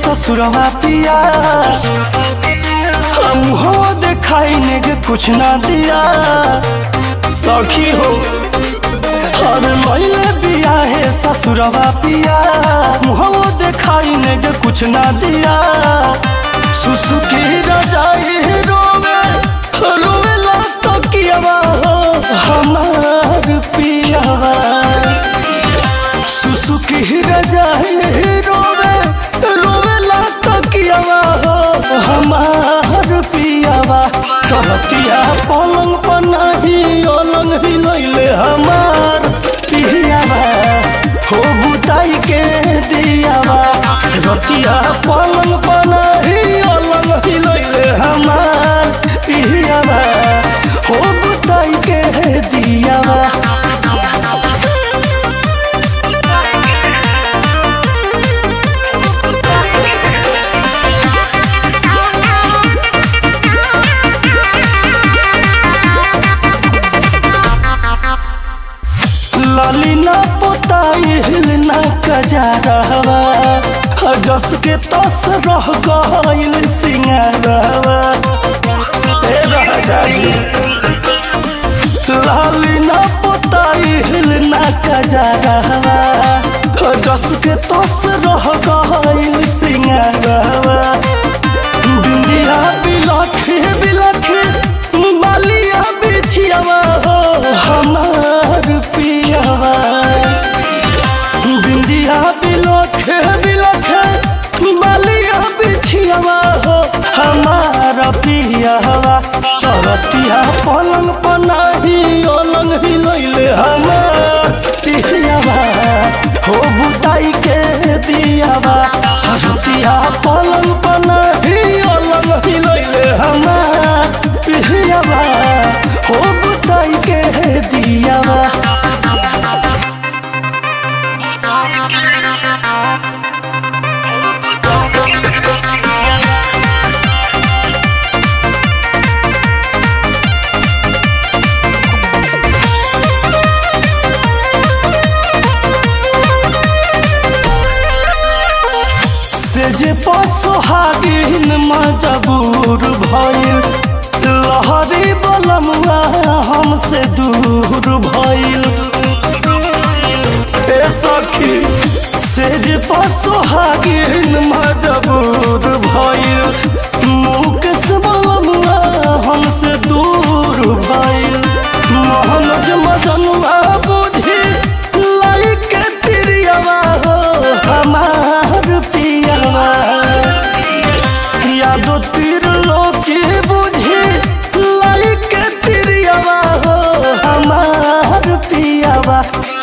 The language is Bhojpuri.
ससुरवा पिया हम हो देखाई नेगे कुछ ना दिया सखी हो हर लैले बिया है ससुरवा पिया मुहवो देखाई नेगे कुछ ना दिया सुसुकी रजाई रोवे रोवे ला तो कियावा हो हमार पियावा सुसुकी रजाई रोवे रोवे ला तो कियावा हो हमार पियावा तरतिया पलंग पर नहीं अलंग ही लैले हमार पियावा हो बुताई के दियावा रतिया पलंग पर नहीं अलंग ही लैले हमार पियावा हो बुताई के दियावा लाली ना पोताई हिलना कजारवा जस के तस रह गइल सिंगारवा ए राजा जी लाली ना पोताई हिलना कजारवा जस के तस रह गइल सिंगारवा बिंदिया बिलखे बिलखे बालिया बिछियावा हो हमार पियावा बिंदिया बिलखे बिलखे बालिया बिछियावा हो हमार पियावा तरतिया पलंग पनाही अलंग ही लैले हमार पियावा हो बुताई के दियावा रतिया पलंग पनाही अलंग ही लैले हमार पियावा हो बुताई के दियावा से जे पसोहागिन मजबूर भइल लहरी बलमुआ हमसे दूर भइल ए सखी से जे पसोहागिन मजबूर भइल मुकेश बलमुआ हमसे दूर भइल मोहनज मजनुआ बुझी लाई के तिरियावा हो हमार पियावा यादो तीर लोकी बुझी लाई के तिरियावा हो हमार पियावा